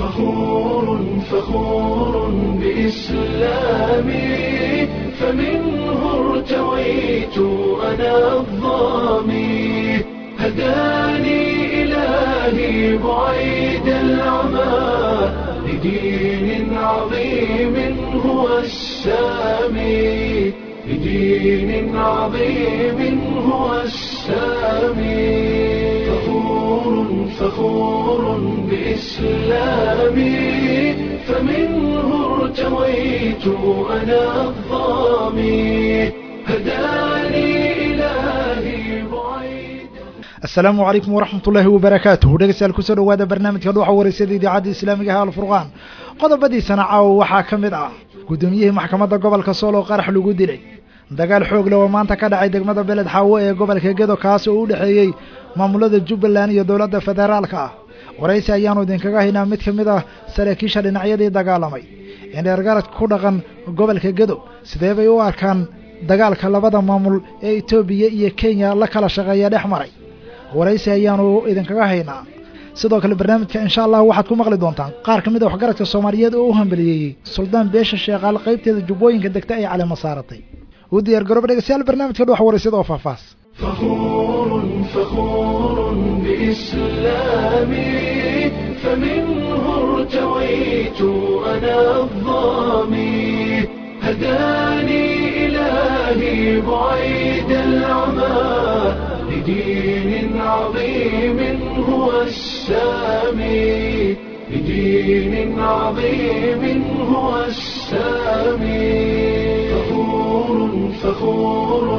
فخور فخور بإسلامي فمنه ارتويت أنا الظامي هداني إلهي بعيد العمى لدين عظيم هو السامي لدين عظيم هو السامي فخور فخور بإسلامي فمنه ارتويت أنا الظامي هداني إلهي بعيد asalaamu calaykum waraxmat ullaahi wabarakaatuhu dhegeystayaal kusoo dhawaada barnaamijka dhuuxa wareysada idaacadda islaamiga ah alfurqaan qodobadiisana caawa waxaa ka mid ah guddoomiyihii maxkamadda gobolka sool oo qarax lagu dilay dagaal xoog leh oo maanta ka dhacay degmada beled xaawo ee gobolka gedo kaas oo u dhexeeyey maamulada jubbaland iyo dowladda federaalka ah waraysi ayaanu idinkaga haynaa mid ka mid ah saraakiisha dhinacyadii dagaalamay indheergarad ku dhaqan gobolka gedo sidee bay u arkaan dagaalka labada maamul ee etoobiya iyo kenya la kala shaqeeya dhex maray waraysi ayaanu idinkaga haynaa sidoo kale barnaamijka insha allah waxaad ku maqli doontaan qaar ka mid a waxgaradka soomaaliyeed oo u hambaliyeeyey suldaan beesha sheekaal qaybteeda jubbooyinka degta ay calema saaratay u diyaar garooba dhegeystayaal barnaamijka dhuxa waraysada oo faahfaahs فخور فخور بإسلامي فمنه ارتويت أنا الظامي هداني إلهي بعيد العمى لدين عظيم هو السامي لدين عظيم هو السامي فخور فخور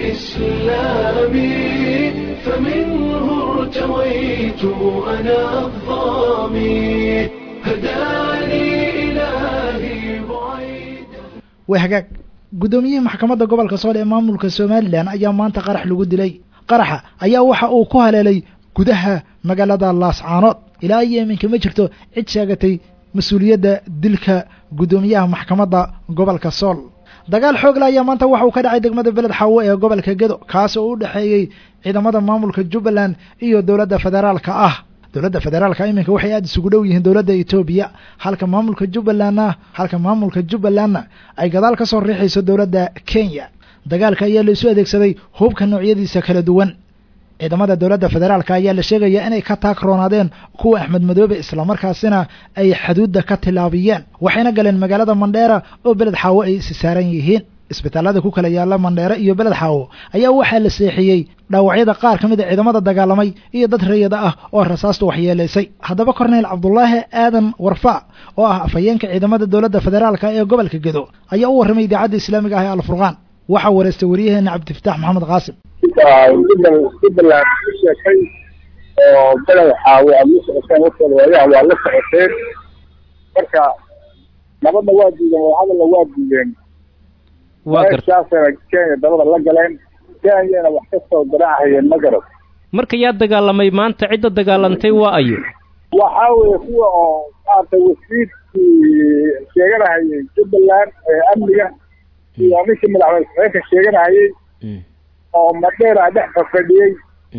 بإسلامي فمنه ارتويت أنا الظامي هداني إلهي بعيد way hagaag guddoomiyihii maxkamadda gobolka sool ee maamulka somalilan ayaa maanta qarax lagu dilay qaraxa ayaa waxa uu ku haleelay gudaha magaalada laascaanood ilaa iyo iminka ma jirto cid sheegatay mas-uuliyadda dilka guddoomiyaha maxkamadda gobolka sool dagaal xoogle ayaa maanta waxa uu ka dhacay degmada beled xaawo ee gobolka gedo kaas oo u dhexeeyey ciidamada maamulka jubbaland iyo dowladda federaalka ah dowladda federaalka iminka waxay aada isugu dhow yihiin dowladda etoobiya halka maamulka jubbalandna halka maamulka jubbalandna ay gadaal ka soo riixayso dowladda kenya dagaalka ayaa la isu adeegsaday hubka noocyadiisa kala duwan ciidamada dowladda federaalka ayaa la sheegaya inay ka taagroonaadeen kuwa axmed madoobe islamarkaasina ay xaduudda ka tilaabiyeen waxayna galeen magaalada mandheera oo beled xaawo ay isi saaran yihiin isbitaalada ku kala yaala mandheere iyo beled xaawo ayaa waxaa la seexiyey dhaawacyada qaar ka mid a ciidamada dagaalamay iyo dad rayada ah oo rasaastu waxyeelaysay haddaba korneyl cabdulaahi aadan warfa oo ah afhayeenka ciidamada dowladda federaalka ee gobolka gedo ayaa u warramay idaacadda islaamiga ah ee alfurqaan waxaa wareystay waryaheena cabdifataax maxamed qaasim jubbaland ku sheekay oo beled xaawo aad la socoteen warkooda waayaha waa la socoteen marka nabadna waa diideen wadahadalna waa diideen waa garta meeshaasana kenya dabada la galeen kenyana wax ka soo garaacayeen ma garad marka yaa dagaalamay maanta cidda dagaalantay waa ayo waxaa weeye kuwa oo maaragtay wasiirkii sheeganahayay jubbaland ee amniga iyo ninkii madaxweyne saxeynka sheeganahayay oo madheera dhex fafadhiyey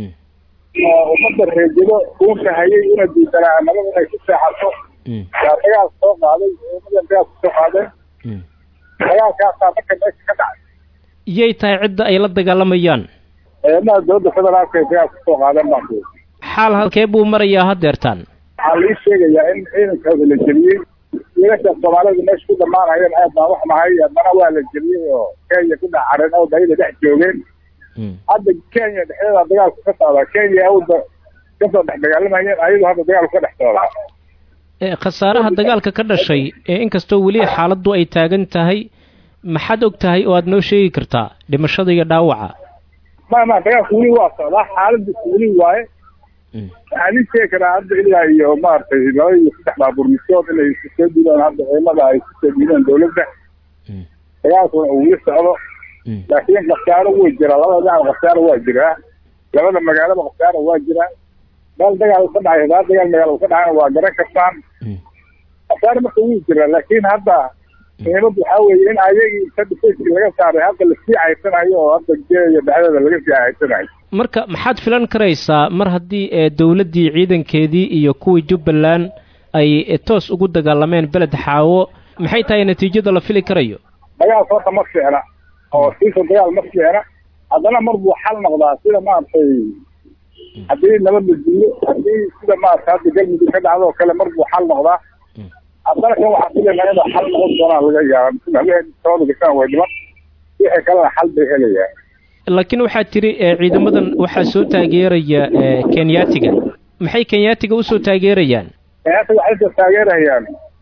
oo ummadda reejado uunka hayay una diidanaa nabada inay ku seexato yaa dagaal soo qaaday ummadan dagaal kusoo qaadeen dagaalkaasaa marka meesha ka dhacay yay tahay cidda ay la dagaalamayaan ciidamada dowladda federaalka ay dagaal kusoo qaadeen baan ku xaal halkee buu marayaa haddeertaan waxaa lii sheegayaa in ciidankooda la jeliyey wiilasha soomaalida meesha ku dhammaanayeen aad baan wax mahay haddana waa la jeliyey oo kenya ku dhex careen oo dayada dhex joogeen hadda kenya dhexdeeda dagaalku ka socdaa kenya awda kasoo dhex dagaalamayeen ayadu hadda dagaalku ka dhex socdaa ee khasaaraha dagaalka ka dhashay ee inkastoo weli xaaladdu ay taagan tahay maxaad og tahay oo aad noo sheegi kartaa dhimashada iyo dhaawaca ma ma dagaalku weli waa socdaa xaaladiisu weli waaye waxaan ii sheegi karaa hadda ilaa iyo maaragtay laba iyo saddex baaburmisood inay isu soo diideen hadda ciidamada ay isu soo diideen dowladda dagaalkuna uu weli socdo laakiin khasaaro way jiraa labada dhinac khasaaro waa jiraa labada magaalaba khasaaro waa jiraa meel dagaal ka dhacay hadaa dagaal magaala ka dhacayna waa garan kartaan khasaaro marka wuu jiraa laakiin hadda muhiimaddu waxaa weeye in ayagii inta dhifayskii laga saaray hadda lasii caysanayo oo hadda geeya dhexdeeda laga sii caysanayo marka maxaad filan karaysaa mar haddii ee dowladdii ciidankeedii iyo kuwii jubbaland ay toos ugu dagaalameen beled xaawo maxay tahay natiijada la fili karayo dagaalka horta ma fiicna oo siisa dagaal ma fiicna haddana mar buu xal noqdaa sida maaragtay haddii nabad la diiyo haddii sida maarata hadda galmudug ka dhacdo oo kale mar buu xal noqdaa haddana kan waxaa filaynaa inuu xal noqon doonaa laga yaaba habeen sabada gashaan way dhiman wixii kalena xal bay helayaan laakiin waxaa tiri ciidamadan waxaa soo taageeraya kenyaatiga maxay kenyaatiga usoo taageerayaan kenyaatiga waxay soo taageerayaan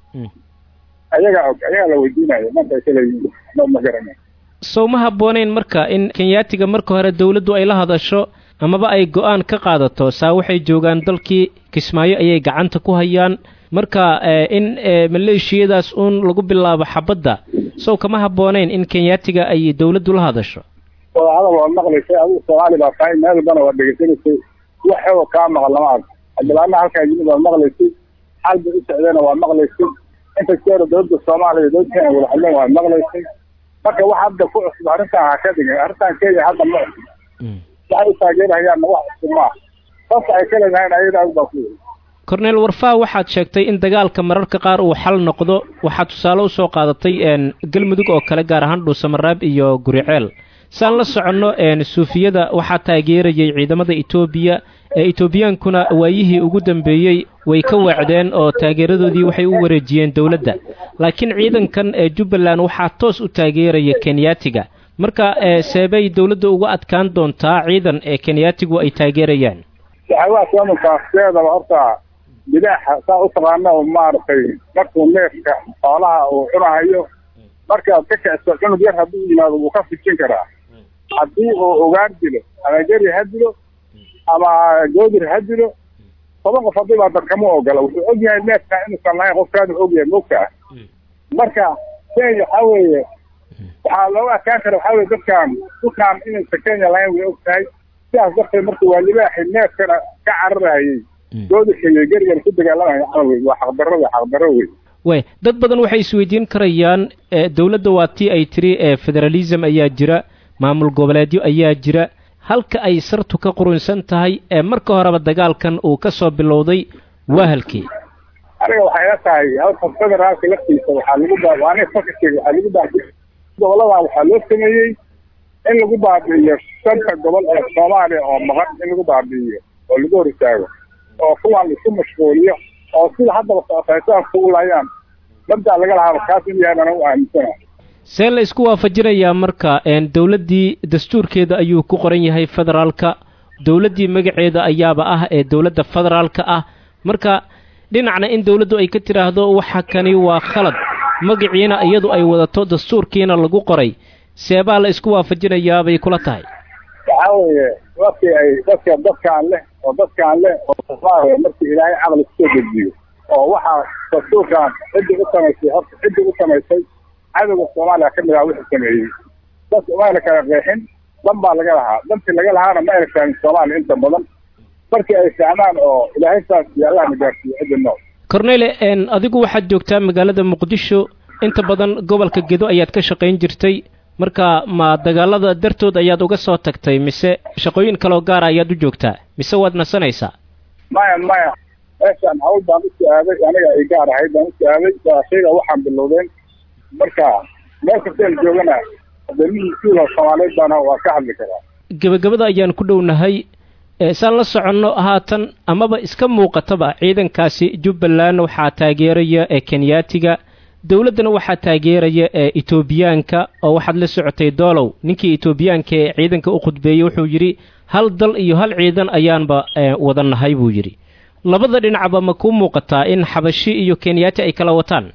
ayagaa og ayagaa la weydiinaya markay kaleyihiin ma ma garanay sow ma habbooneyn marka in kenyaatiga marka hore dawladdu ay la hadasho amaba ay go-aan ka qaadato saa waxay joogaan dalkii kismaayo ayay gacanta ku hayaan marka in maleeshiyadaas uun lagu bilaabo xabadda sow kama habbooneyn in kenyaatiga ay dawladdu la hadasho wadahadal waad maqlaysay adigu soomaali baa tahay meel walbana waad dhegaysanaysay wax xeego kaa maqal lama arko cabdilaana halkaa yimid waad maqlaysay xal bay u socdeena waad maqlaysay inta jeero dawladda soomaaliya dawladda kenya wada hadleen waad maqlaysay marka wax hadda ku cusub arrintan ha ka dhigin arrintan kenya hadda ma cusub waxay u taageerahayaanna wax cusub maaha sababta ay ka leedahayn ayadaa baa ku yiri corneel warfaa waxaad sheegtay in dagaalka mararka qaar uu xal noqdo waxaad tusaale usoo qaadatay galmudug oo kale gaar ahaan dhuusamaraab iyo guriceel saan la soconno suufiyada waxaa taageerayay ciidamada etoobiya ee etoobiyaankuna waayihii ugu dambeeyey way ka weecdeen oo taageeradoodii waxay u wareejiyeen dowladda laakiin ciidankan ee jubbaland waxaa toos u taageeraya kenyaatiga marka seebay dowladda uga adkaan doontaa ciidan ee kenyaatigu ay taageerayaan waxaawaa soomalkaaskeedaba horta bidaaxa saa u taqaana oo maaragtay markuu neefka xoolaha uu cunahayo markaad ka kiciso cunug yar hadduu yimaado wuu ka fijin karaa haddii uu ogaan dilo ama geri ha dilo ama goodir ha dilo toban qof haddii baa dadkama ogola wuxuu og yahay neefka inuusan lahayn qofkaanu og yahay mogtaa marka kenya waxaa weeye waxaa looga adkaan kara waxaa weye dadkan dhulkaan inaysan kenya lahayn way og tahay sidaas darteed marka waa libaaxi neefkana ka cararayay goodirka iyo gerigana ku dagaalamaya camal wey waa xaqdarro wey xaqdarro wey way dad badan waxay isweydiin karayaan dowladda waa tii ay tiri federalism ayaa jira maamul goboleedyo ayaa jira halka ay sartu ka qurunsan tahay ee marka horeba dagaalkan uu ka soo bilowday waa halkii aniga waxay la tahay halka federaalka laftiisa waxaa lagu baa aniga fakirkeyga waxaa lagu baabiyo goboladan waxaa loo sameeyey in lagu baabi'iyo shanta gobol ee soomaaliya oo maqan in lagu baabi'iyo oo lagu hor istaago oo kuwaan isku mashquuliyo oo sida haddaba socotaysaaska u laayaan dabdaa laga lahaaba kaas in yahay bana u aaminsana see la isku waafajinayaa marka dowladdii dastuurkeeda ayuu ku qoran yahay federaalka dowladdii magaceeda ayaaba ah ee dowladda federaalka ah marka dhinacna in dowladdu ay ka tidhaahdo waxa kani waa khalad magaciina iyadu ay wadato dastuurkiina lagu qoray seebaa la isku waafajinayaa bay kula tahay waxaa weeye dadkii ay dadka dadkaan leh oo dadkaan leh oo soomaaliya markii ilaahay caqli kusoo dejiyo oo waxaa dastuurkan ciddii u samaysay horta ciddii u samaysay cadowga soomaaliya ka mid ah wixii sameeyey dadka mayna kala qeexin dan baa laga lahaa dantii laga lahaana ma ayna fahmin soomaaliya inta badan markii ay fahmaan oo ilaahay saas iyo allahna gaarsiiyo ciddi nool cornele adigu waxaad joogtaa magaalada muqdisho inta badan gobolka gedo ayaad ka shaqayn jirtay marka ma dagaalada dartood ayaad uga soo tagtay mise shaqooyin kaloo gaara ayaad u joogtaa mise waad nasanaysaa maya maya meeshaan hawl baan usoo aaday aniga ay gaar ahayd baan usoo aaday waa shayga waxaan bilowdeen marka meel kasteen joogana wadamihii siila soomaaliyeed baana waa ka hadli karaa gebagabada ayaan ku dhownahay saan la soconno haatan amaba iska muuqataba ciidankaasi jubbaland waxaa taageeraya ee kenyaatiga dowladdana waxaa taageeraya ee etoobiyaanka oo waxaad la socotay doolow ninkii etoobiyaanka ee ciidanka u khudbeeyey wuxuu yidhi hal dal iyo hal ciidan ayaanba wada nahay buu yidhi labada dhinacba ma kuu muuqataa in xabashi iyo kenyaati ay kala wataan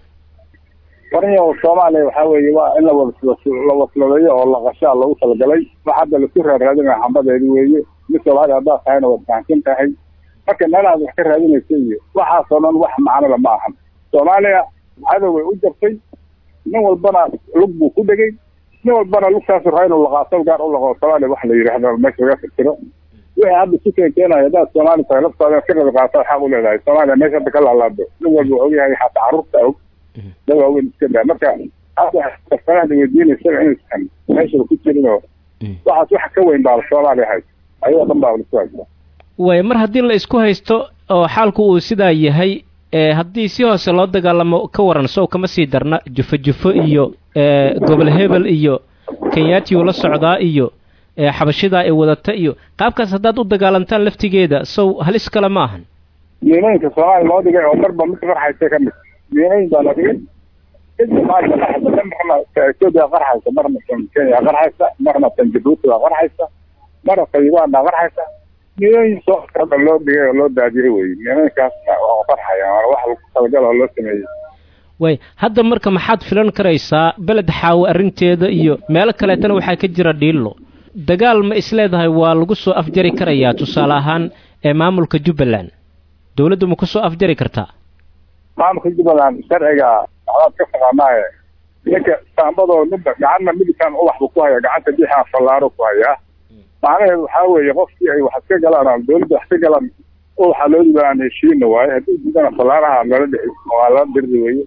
wariyo soomaaliya waxaa weeye waa in lawala la wasladeeyo oo laqashaa lagu talagalay wax hadda lasu raaraadinaya xambadeedi weeye mid soomaaliya haddaad tahayna waad fahamsan tahay marka meelahaad wax ka raadinaysa iyo waxaasoo dhan wax macnada ma ahan soomaaliya cadow way u jabtay nin walbana lug buu ku dhegay nin walbana lugtaasu raa inuu laqaaso gaar u laqo soomaaliya wax la yidhaahdo meesha laga fikiro wixii hadda ku keenkeenaya haddaad soomaali tahay laftaada ka rabi qaata xaq u leedahay soomaaliya meesha hadda ka laalaado nin walba og yahay xataa carruurta og dad waaweyn iska daa marka hadda farahda weydiinaysa inaysan meeshaba ku jirin oo waxaas wax ka weyn baaba soomaaliya hayd ayadoo dhan baaba lasu haysta way mar haddii la isku haysto oo xaalku uu sidaa yahay haddii si hoose loo dagaalamo ka waran sow kama sii darna jufo jufo iyo gobol hebel iyo kenyaatiyu la socdaa iyo xabashidaa ee wadata iyo qaabkaas haddaad u dagaalantaan laftigeeda sow halis kale ma ahan miinooyinka soomaaliya loo dhigay oo marba mid qarxaysa ka mid miinooyin baa la dhigay cidda maanta qarxaysa marna etoobiya qarxaysa marna tan kenya qarxaysa marna tan jabuuti baa qarxaysa marna tayibaan baa qarxaysa miinooyin soo loo dhigay oo loo daadiyey wey miinooyinkaasna waa qarxaya wax lagu talagal oo loo sameeyey way hadda marka maxaad filan karaysaa beled xaawo arrinteeda iyo meelo kaleetana waxaa ka jira dhiillo dagaal ma isleedahay waa lagu soo afjari karayaa tusaale ahaan ee maamulka jubbaland dawladdu ma ku soo afjari kartaa maamulka jubbaland sharciga waxbaad ka taqaanaaye ninka saambadoo ninba gacanna midigkan ubaxbu ku haya gacanta bixaan fallaaro ku hayaa macnaheedu waxaa weeye qofkii ay wax iska galaan dawladda wax ka galaan ubaxa loo dibaan heshiina waaye haddii diidana fallaaraha lala dhixi waa lala dirdi weye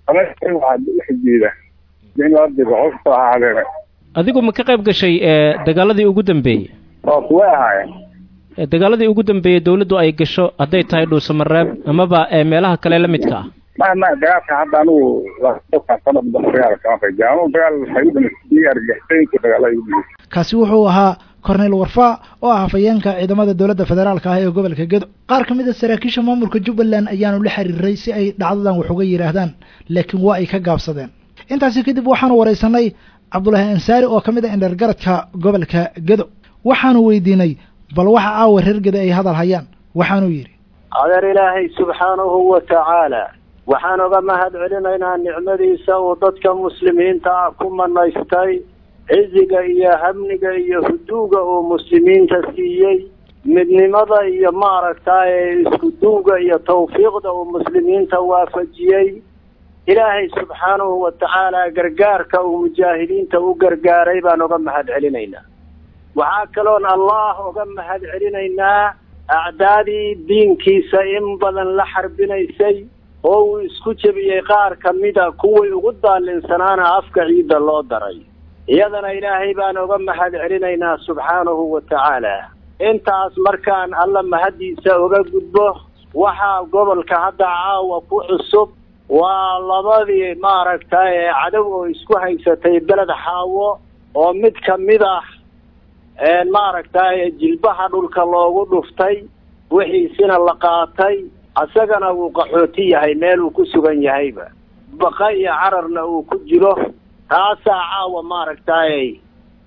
adigu ma ka qayb gashay dagaaladii ugu dambeeyey way ahaayeen dagaaladii ugu dambeeyey dawladdu ay gasho hadday tahay dhuusamareeb amaba meelaha kale la midka ah ma ma dagaalka hadda anigu sanad dagaal kama qayb anigu dagaal waxay argixisooyinka dagaala kaasi wuxuu ahaa cornel warfa oo ah hafayeenka ciidamada dowladda federaalka ah ee gobolka gedo qaar ka mid a saraakiisha maamulka jubbaland ayaanu la xiriiray si ay dhacdadan wax uga yidhaahdaan laakiin waa ay ka gaabsadeen intaasi kadib waxaanu waraysanay cabdulaahi ansaari oo ka mid a indhergaradka gobolka gedo waxaanu weydiinay bal waxa aawa reer gedo ay hadal hayaan waxaanuu yidhi adeer ilaahay subxaanahu wa tacaala waxaan oga mahad celinaynaa nicmadiisa uu dadka muslimiinta ah ku manaystay ciziga iyo hamniga iyo huduuga uu muslimiinta siiyey midnimada iyo maaragtaaye isku duuga iyo tawfiiqda uu muslimiinta waafajiyey ilaahay subxaanahu wa tacaala gargaarka uu mujaahidiinta u gargaaray baan oga mahad celinaynaa waxaa kaloon allah oga mahad celinaynaa acdaadii diinkiisa in badan la xarbinaysay oo uu isku jebiyey qaar ka mida kuwii ugu daalinsanaana afka ciidda loo daray iyadana ilaahay baan oga mahad celinaynaa subxaanahu wa tacaala intaas markaan alla mahaddiisa oga gudbo waxaa gobolka hadda caawa ku cusub waa labadii maaragtay cadow oo isku haysatay beled xaawo oo mid ka mid ah maaragtay jilbaha dhulka loogu dhuftay wixiisina la qaatay asagana wuu qaxooti yahay meel uu ku sugan yahayba baqa iyo cararna uu ku jiro taasaa caawa maaragtay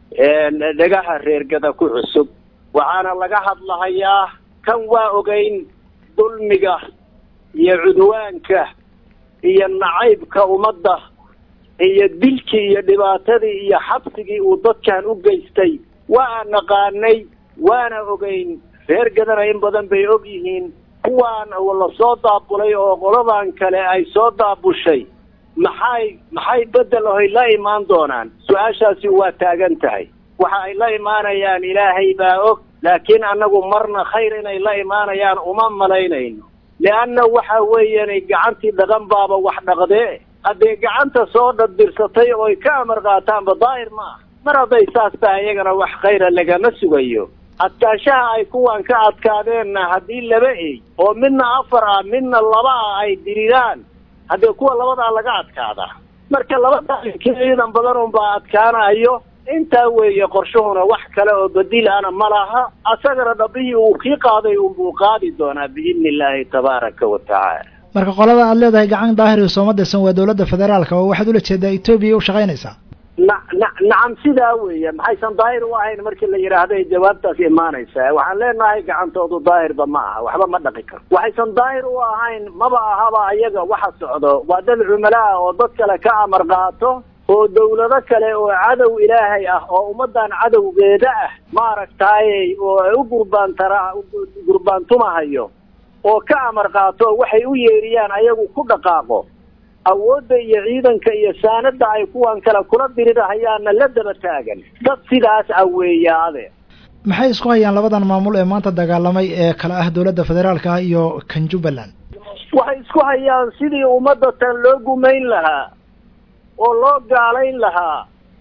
dhagaha reergada ku cusub waxaana laga hadlahayaa kan waa ogeyn dulmiga iyo cudwaanka iyo nacaybka ummadda iyo dilkii iyo dhibaatadii iyo xabsigii uu dadkan u geystay waa naqaanay waana ogeyn reergadana in badan bay og yihiin kuwaan la soo daabulay oo qoladan kale ay soo daabushay maxay maxay bedel ohay la imaan doonaan su-aashaasi waa taagan tahay waxa ay la imaanayaan ilaahay baa og laakiin annagu marna khayr inay la imaanayaan uma malaynayno leanna waxa weeyanay gacantii dhaqan baaba wax dhaqdee haddee gacanta soo dhaddirsatay ooy ka amar qaataanba daahir ma ah mar hadday saas tahay iyagana wax khayra lagama sugayo adkaashaha ay kuwan ka adkaadeenna haddii laba ey oo midna afar ah midna laba ah ay diridaan haddee kuwa labadaa laga adkaadaa marka labada ciidan badan unbaa adkaanayo intaa weeye qorshuhuna wax kale oo badiilana ma laha asagana dhabbihii uu kii qaaday unbuu qaadi doonaa biidni illaahi tabaaraka wa tacaala marka qolada aad leedahay gacan daahir sooma dirsan waa dowladda federaalka oo waxaad ula jeedaa etoobiya u shaqaynaysaa na na nacam sidaa weeye maxaysan daahir u ahayn markii la yidhaahday jawaabtaas imaanaysa waxaan leenahay gacantoodu daahirba ma aha waxba ma dhaqi karo waxaysan daahir u ahayn maba ahaba ayaga waxa socdo waa dad cumala ah oo dad kale ka amar qaato oo dawlado kale oo cadow ilaahay ah oo ummaddan cadowgeeda ah maaragtaayey oo ay u gurbaantara gurbaantumahayo oo ka amar qaato waxay u yeeriyaan ayagu ku dhaqaaqo awoodda iyo ciidanka iyo saanada ay kuwan kale kula dirirahayaanna la daba taagan dad sidaas ah weeye ade maxay isku hayaan labadan maamul ee maanta dagaalamay ee kale ah dowladda federaalka ah iyo kan jubbaland waxay isku hayaan sidii ummadda tan loo gumayn lahaa oo loo gaalayn lahaa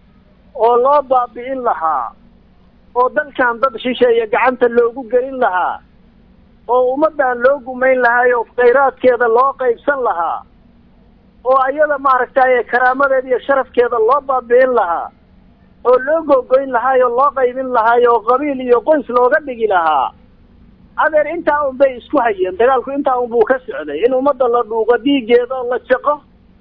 oo loo baabi'in lahaa oo dalkan dad shisheeya gacanta loogu gelin lahaa oo ummaddan loo gumayn lahaay oo khayraadkeeda loo qaybsan lahaa oo ayada maaragtay karaamadeeda iyo sharafkeeda loo baabi'in lahaa oo loo googoyn lahaay oo loo qaybin lahaay oo qabiil iyo qoys looga dhigi lahaa adeer intaa un bay isku hayeen dagaalku intaa un buu ka socday in ummadda la dhuuqo dhiiggeeda oo la jaqo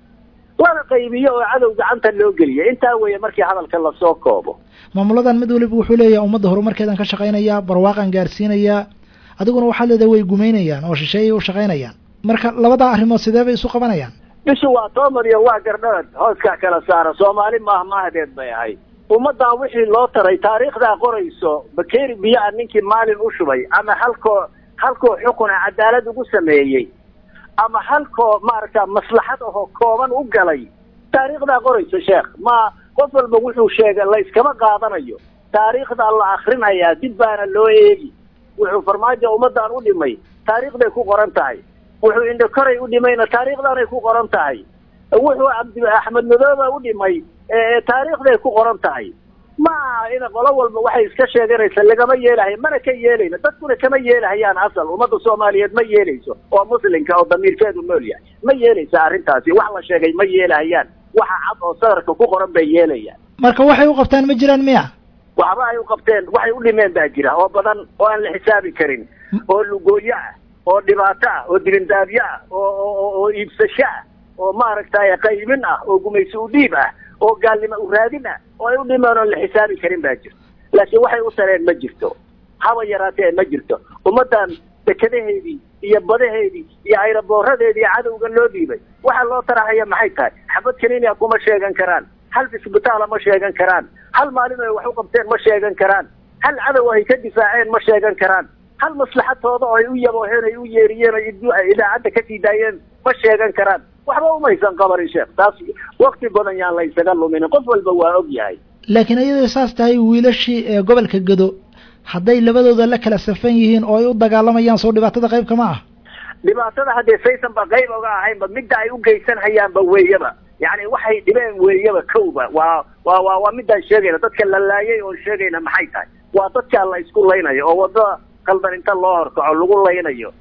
lana qaybiyo oo cadow gacanta loo geliya intaa weeye markii hadalka lasoo koobo maamuladan mid waliba wuxuu leeyahay ummadda horumarkeedan ka shaqaynayaa barwaaqan gaarsiinayaa adiguna waxaad leedahay way gumaynayaan oo shisheeyay u shaqaynayaan marka labadaa arrimood sidee bay isu qabanayaan bishu waa toomar iyo waa gardharad hooskaa kala saara soomaali maah maahadeed bay ahayd ummaddan wixii loo taray taariikhdaa qorayso bakeeri biyo-a ninkii maalin u shubay ama halkoo halkoo xukuna cadaalad ugu sameeyey ama halkoo maaragta maslaxad ahoo kooban u galay taariikhdaa qorayso sheekh ma qof walba wuxuu sheegay la iskama qaadanayo taariikhdaa la akrinayaa dib baana loo eegi wuxuu farmaajo ummaddan u dhimay taariikhday ku qoran tahay wuxuu indhokoray u dhimayna taariikhdaanay ku qoran tahay wuxuu cabdi axmed madooba u dhimay taariikhday ku qoran tahay ma aha in qolo walba waxay iska sheeganaysa lagama yeelahayo mana ka yeelayno dadkuna kama yeelahayaan asal ummadda soomaaliyeed ma yeelayso oo muslimka oo damiirkeedu nool yahay ma yeelaysa arrintaasi wax la sheegay ma yeelahayaan waxa cad oo sadarka ku qoran bay yeelayaan marka waxay u qabtaan ma jiraan miya waxba ay u qabteen waxay u dhimeen baa jira oo badan oo aan la xisaabi karin oo lugooyo ah oo dhibaato ah oo dilindaabyo ah oo oo iibsasho ah oo maaragtay qaybin ah oo gumaysi u dhiib ah oo gaalnimo u raadin ah oo ay u dhimeen oon la xisaabi karin baa jirto laakiin waxay u tareen ma jirto haba yaraatee ma jirto ummaddan dekadaheedii iyo badaheedii iyo ayrabooradeedii cadowga loo dhiibay waxa loo tarahaya maxay tahay xabad kaninia kuma sheegan karaan hal isbitaala ma sheegan karaan hal maalin ay wax u qabteen ma sheegan karaan hal cadow ay ka difaaceen ma sheegan karaan hal maslaxadtooda oo ay u yabooheen ay u yeeriyeen oo idaacadda ka sii daayeen ma sheegan karaan waxba umaysan qabanin sheekh taas wakti badan yaan la ysaga luminin qof walba waa og yahay laakiin iyadoo saas tahay wiilashii ee gobolka gedo hadday labadooda la kala safan yihiin oo ay u dagaalamayaan soo dhibaatada qayb kama ah dhibaatada haddee saysan ba qayb oga ahaynba midda ay u geysan hayaanba weeyaba yacni waxay dhibeen weeyaba kowba waa waa waa waa midaan sheegayna dadka la laayay oon sheegayna maxay tahay waa dadkaa la isku laynayo oo wadada qaldan inta loo horkaco lagu laynayo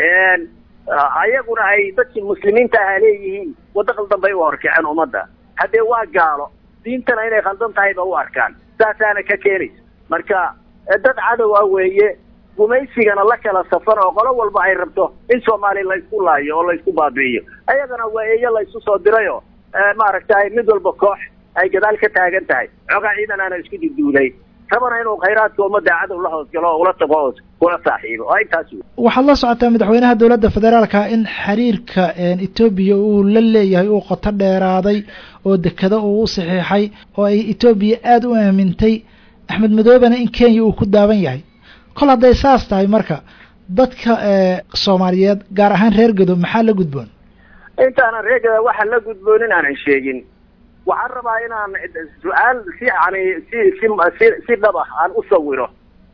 ayaguna ay dadkii muslimiinta aha leeyihiin waddo qaldan bay u horkaceen ummadda haddee waa gaalo diintana inay khaldan tahayba u arkaan saasaana ka keenaysa marka dad cadow ah weeye gumaysigana la kala safan oo qolo walba ay rabto in soomaali laysku laayo oo laysku baabi'iyo ayagana waa eeyo laysu soo dirayoo maaragtay mid walba koox ay gadaal ka taagan tahay xoogaa ciidan aana isku duduulay rabana inuu khayraadka ummadda cadow la hoosgalo oo ula tago oo kula saaxiibo oo intaas wey waxaad la socotaa madaxweynaha dowladda federaalka in xiriirka etoobiya uu la leeyahay uu qoto dheeraaday oo dekado uu u saxiixay oo ay etoobiya aada u aamintay axmed madoobena in kenya uu ku daaban yahay kol hadday saas tahay marka dadka soomaaliyeed gaar ahaan reer gedo maxaa la gudboon intaanan reer geda waxaa la gudboon inaanan sheegin waxaan rabaa inaan su-aal si yani si si si si dhab ah aan u sawiro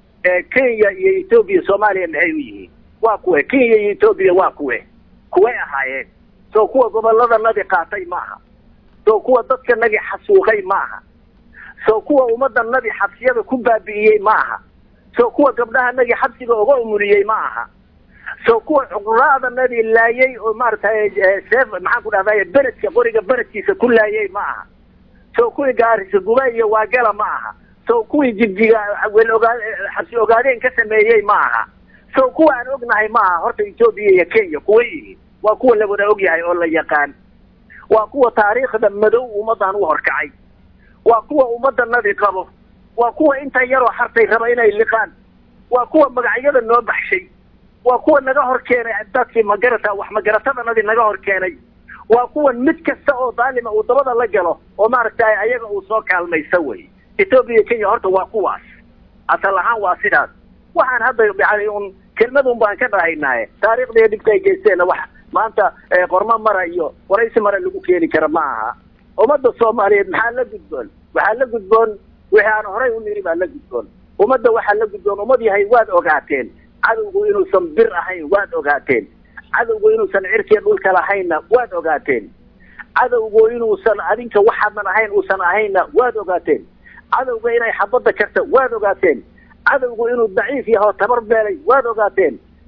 kenya iyo etoobiya soomaaliya maxay u yihiin waa kuwe kenya iyo etoobiya waa kuwe kuway ahaayeen soo kuwa gobolladanadi qaatay maaha soo kuwa dadkanagi xasuuqay maaha soo kuwa ummaddanadi xabsiyada ku baabi'iyey ma aha soo kuwa gabdhahanagi xabsiga uga umuriyey ma aha soo kuwa cuquraadanadii laayay oo maaragtay seef maxaan ku dhahday beredka qoriga beredkiisa ku laayay ma aha soo kuwii gaarisa guba iyo waagala ma aha soo kuwii jibjiga wel ogaa xabsi ogaadeen ka sameeyey ma aha soo kuwa aan ognahay ma aha horta etoobiya iyo kenya kuwa yihiin waa kuwa la wada ogyahay oo la yaqaan waa kuwa taariikhda madow ummaddan u horkacay waa kuwa ummaddanadi qabo waa kuwa inta yaroo hartay raba inay liqaan waa kuwa magacyada noo baxshay waa kuwa naga hor keenay dadkii magarata wax magaratadannadii naga hor keenay waa kuwan mid kasta oo daalima uu dabada la galo oo maaragtay ayaga uu soo kaalmaysa wey etoobiya kenya horta waa kuwaas asal ahaan waa sidaas waxaan hadda yani un kelmadun baan ka dhahaynaaye taariikhdiiyo dhibka ay geysteenna wax maanta qormo mara iyo waraysi mara lagu keeni kara ma aha ummadda soomaaliyeed maxaa la gudboon waxaa la gudboon wixii aan horay u niri baa la gudboon ummadda waxaa la gudboon ummad yahay waad ogaateen cadowgu inuusan bir ahayn waad ogaateen cadowgu inuusan cirkiya dhulka lahaynna waad ogaateen cadowgu inuusan adinka waxaadan ahayn uusan ahaynna waad ogaateen cadowga inay xabadda karta waad ogaateen cadowgu inuu daciif yaho tabar beelay waad ogaateen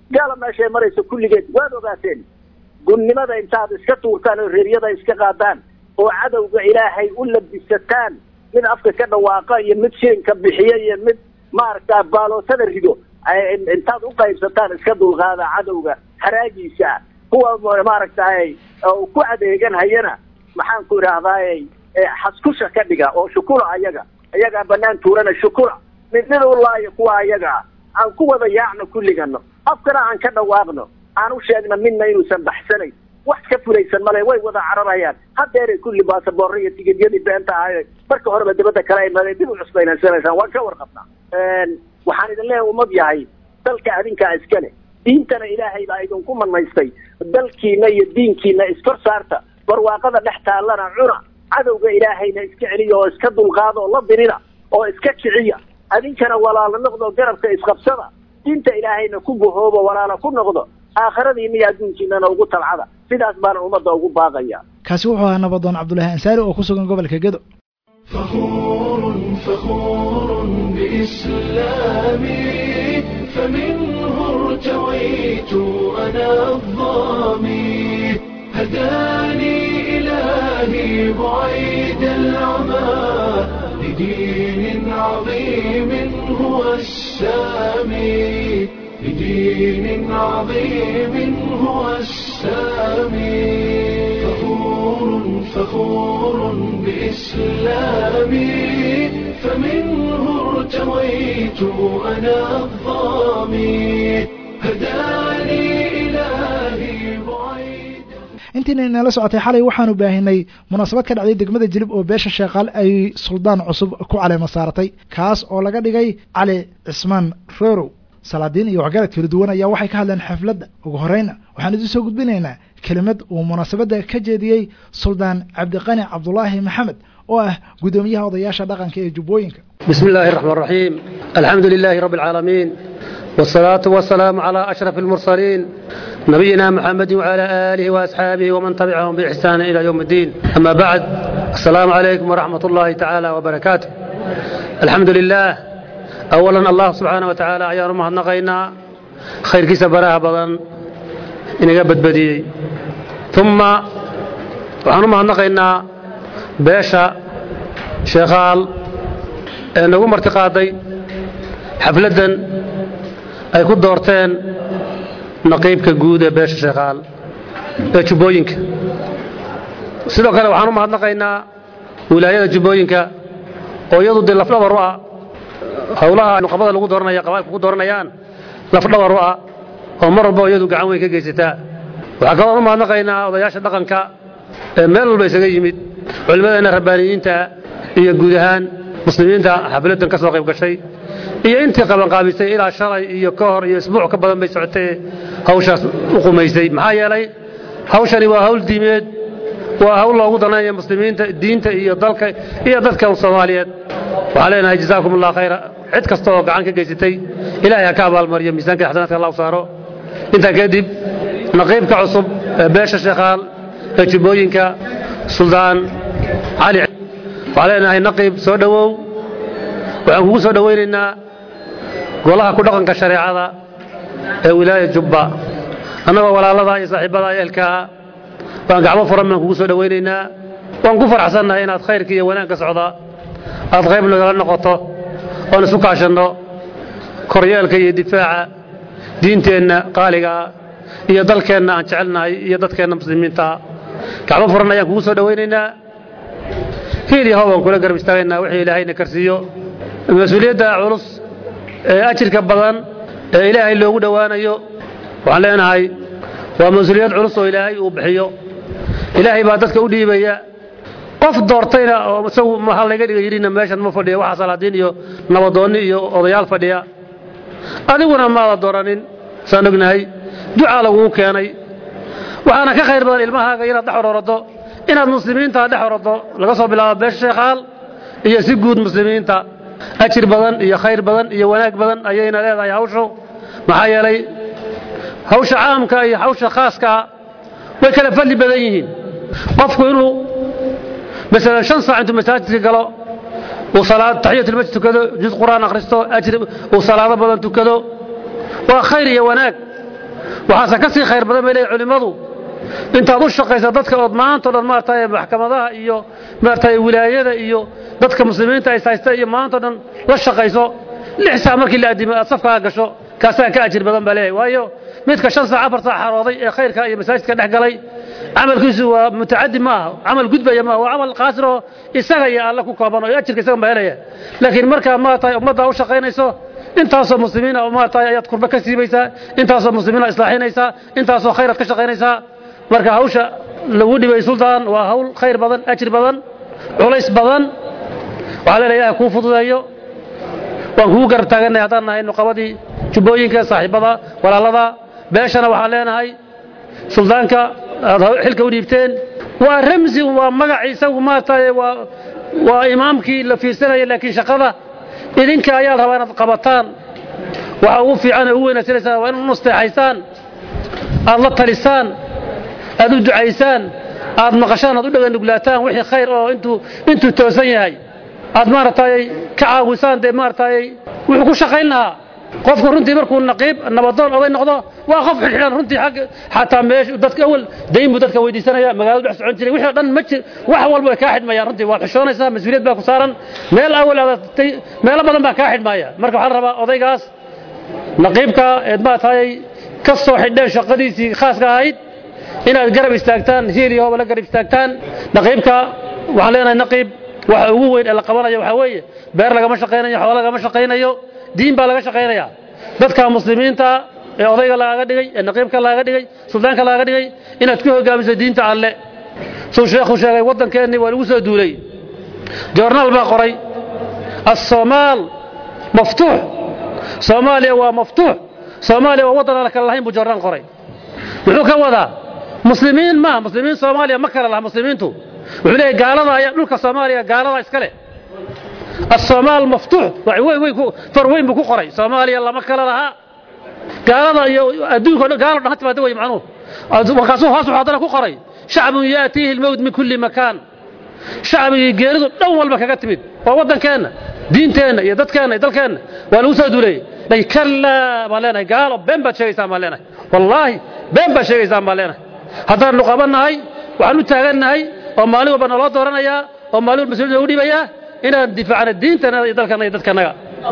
gaala meeshay marayso kulligeed waad ogaateen gunnimada intaad iska tuurtaan oo reeryada iska qaadaan oo cadowga ilaahay u labisataan mid afka ka dhawaaqa iyo mid shilinka bixiya iyo mid maaragta baalootada rido intaad u qaybsataan iska dulqaada cadowga haraagiisa kuwa maaragtay ku adeegan hayana maxaan ku idhaahdaay xaskusha ka dhiga oo shukula ayaga ayagaa banaan tuurana shukula mid mid u laayo kuwa ayagaa aan ku wada yaacno kulligano afkana aan ka dhawaaqno aan u sheegno midna inuusan baxsanayn wax ka fulaysan male way wada cararayaan hadeeray kulli baasaboorra iyo tigidyadii beenta ahay marka horeba dibadda kale ay madeen dib u cusbaynansanaysaan waan ka warqabnaa waxaan idin leeyahay ummad yahay dalka adinkaa iskale diintana ilaahay baa idinku manaystay dalkiina iyo diinkiina iskor saarta barwaaqada dhex taallana cuna cadowga ilaahayna iska celiya oo iska dulqaada oo la dirida oo iska kiciya adinkana walaalo noqdo garabka isqabsada diinta ilaahayna ku gahoobo walaalo ku noqdo aakhiradiina iyo adduunkiinana ugu talcada sidaas baana ummadda ugu baaqaya kaasi wuxuu ahaa nabadoon cabdulaahi ansaari oo ku sugan gobolka gedo فخور فخور بإسلامي فمنه ارتويت أنا الظامي هداني إلهي بعيد العمى لدين عظيم هو السامي لدين عظيم هو السامي فخور فخور بإسلامي فمنه ارتويت أنا الظامي هداني إلهي بعيد intiina inala socotay xalay waxaanu baahinay munaasabad ka dhacday degmada jilib oo beesha sheekaal ay suldaan cusub ku caleema saaratay kaas oo laga dhigay cali cismaan roorow salaadiin iyo waxgarad kala duwan ayaa waxay ka hadleen xafladda ugu horeyna waxaan idin soo gudbinaynaa kelimad uu munaasabadda ka jeediyey suldaan cabdiqani cabdulaahi maxamed oo ah guddoomiyaha odayaasha dhaqanka ee jubbooyinka بسم الله الرحمن الرحيم الحمد لله رب العالمين والصلاة والسلام على أشرف المرسلين نبينا محمد وعلى آله وأصحابه ومن تبعهم بإحسان إلى يوم الدين أما بعد السلام عليكم ورحمة الله تعالى وبركاته الحمد لله أولا الله سبحانه وتعالى أيان مهنقينا خير كيس براها بضن إن قبت بدي ثم وحن مهنقينا باشا شغال ee nagu martiqaaday xafladdan ay ku doorteen naqiibka guud ee beesha sheekaal ee jubbooyinka sidoo kale waxaan u mahadnaqaynaa wilaayada jubbooyinka oo iyadu dee lafdhabar u ah howlaha nuqabada lagu dooranaya qabailka ku dooranayaan lafdhabar u ah oo mar walba iyadu gacan weyn ka geysataa waxaa kaloo u mahadnaqaynaa odayaasha dhaqanka ee meel walba isaga yimid culimmadeenna rabbaaniyiinta iyo guud ahaan muslimiinta xafladdan ka soo qayb gashay iyo intii qabanqaabisay ilaa shalay iyo ka hor iyo isbuuc ka badan bay socotee hawshaas u qumaysay maxaa yeelay hawshani waa hawl diimeed waa hawl loogu danaynayo muslimiinta diinta iyo dalka iyo dadka soomaaliyeed waxaan leenahay jazaakum allah khayra cid kasta oo gacan ka geysatay ilaahay ha ka abaalmariyo miisaanka xasanaadka allah u saaro intaa kadib naqiibka cusub ee beesha sheekhaal ee jubbooyinka suldaan cali waxaan leenahay naqiib soo dhowow waxaan kugu soo dhowaynaynaa golaha ku dhaqanka shareecada ee wilaaya jubba annagoo walaalada iyo saaxiibada ehelkaa waan gacmo furan baan kugu soo dhowaynaynaa waan ku faraxsannahay inaad khayrka iyo wanaagga socda aad qayb nagala noqoto oon isu kaashanno koryeelka iyo difaaca diinteenna qaaligaa iyo dalkeenna aan jecelnahay iyo dadkeenna muslimiinta gacmo furan ayaan kugu soo dhowaynaynaa hiil iyo hooban kula garab istaagaynaa wixii ilaahayna karsiiyo mas-uuliyadda culus ee ajirka badan ee ilaahay loogu dhowaanayo waxaan leenahay waa mas-uuliyad culus oo ilaahay uu bixiyo ilaahay baa dadka u dhiibaya qof doortayna oo isagu maxaa layga dhiga yidhina meeshan ma fadhiya waxaa salaadiin iyo nabadoonni iyo odayaal fadhiya adiguna maada dooranin saan ognahay ducaa laguu keenay waxaana ka khayr badan ilmahaaga inaad dhex ororado inaad muslimiinta dhex orado laga soo bilaabo beesha sheekhaal iyo si guud muslimiinta ajir badan iyo khayr badan iyo wanaag badan ayayna leedahay hawshu maxaa yeelay hawsha caamka iyo hawsha khaaskaa way kala fadli badan yihiin qofku inuu masalan shan saac intuu masaajidka galo uu salaad taxiyatulmasjid tukado juz qur'aan akhristo ajri uu salaado badan tukado waa khayr iyo wanaag waxaase ka sii khayr badan bay leeyihin culimmadu intaad u shaqaysa dadka ood maanta o dhan maaragtay maxkamadaha iyo maaragtay wilaayada iyo dadka muslimiinta ay haysta iyo maanta o dhan la shaqayso lix saac markii la addimo aad safkaa gasho kaasaa ka ajir badan baa leeyahay waayo midka shan saac afar saac xarooday ee khayrka iyo masaajidka dhex galay camalkiisu waa mutacadi ma aha camal gudbaya maaha waa camal qaasir oo isaga iyo alle ku kooban oo ajirka isagan baa helaya laakiin markaa maaragtay ummaddaa u shaqaynayso intaasoo muslimiina maaragtay ayaad kurba ka siibaysaa intaasoo muslimiina islaaxinaysaa intaasoo khayraad ka shaqaynaysaa marka hawsha lagu dhibay suldaan waa hawl khayr badan ajir badan culays badan waxaa leedahay ilaah kuu fududeeyo waan kugu garab taaganay haddaan nahay nuqabadii jubbooyinka saaxiibada walaalada beeshana waxaan leenahay suldaanka aad xilka u dhiibteen waa ramsi waa magaci isagu maaragtay waa waa imaamkii la fiirsanaya laakiin shaqada idinka ayaa rabaa inaad qabataan waxa ugu fiican ee ugu wanaagsanaysaa waa inaad u nasteexaysaan aad la talisaan aad u ducaysaan aad maqashaan aad u dhagannuglaataan wixii khayr oo intuu intuu toosan yahay aad maaragtay ka caawisaan dee maaragtay wuxuu ku shaqayn lahaa qofku runtii markuu naqiib nabadoon oday noqdo waa qof xidhxidhan runtii xag xataa meesha dadka awal dayn buu dadka weydiisanaya magaaladu dhex socon jiray wixii o dhan ma jir wax walba way kaa xidhmayaan runtii waad xishoonaysaa mas-uuliyad baa ku saaran meel awal adatay meelo badan baa kaa xidhmaya marka waxaa la rabaa odaygaas naqiibka eed maaragtay ka soo xidheen shaqadiisii khaaska ahayd inaad garab istaagtaan hiil iyo hooba la garab istaagtaan naqiibka waxaan leenahay naqiib waxa ugu weyn ee la qabanayo waxaa weeye beer lagama shaqaynayo xoolo lagama shaqaynayo diin baa laga shaqaynaya dadka muslimiinta ee odayga lagaga dhigay ee naqiibka lagaga dhigay suldaanka lagaga dhigay inaad ku hogaamiso diinta alle suu sheekhu sheegay waddankeennii waa lagu soo duulay joornaal baa qoray asoomaal maftuux soomaaliya waa maftuux soomaaliya waa waddan aan kala lahayn buu joornaal qoray muxuu ka wadaa muslimiin maaha muslimiin soomaaliya ma kala laha muslimiintu wuxuu leeyahy gaalada ayaa dhulka soomaaliya gaalada iska leh الصومال مفتوح فروين بكو قري صوماليا لما كلا لها قال يا ادوك قال حتى ما دوي معنوه وكاسو هاسو حاضر كو قري شعب ياتيه الموت من كل مكان شعب يجيرد دون walba kaga timid waa wadankeena diinteena iyo dadkeena iyo dalkeena waa lagu soo duulay day kala maleenay gaalo been baad sheegaysaa maleenay wallaahi been baad sheegaysaa maleenay haddaan nu qabanahay waxaan u taagannahay oo maalin walba naloo dooranayaa oo maalin walba mas-uuliyadda u dhibayaa inaan difaacno diintana iyo dalkana iyo dadkanaga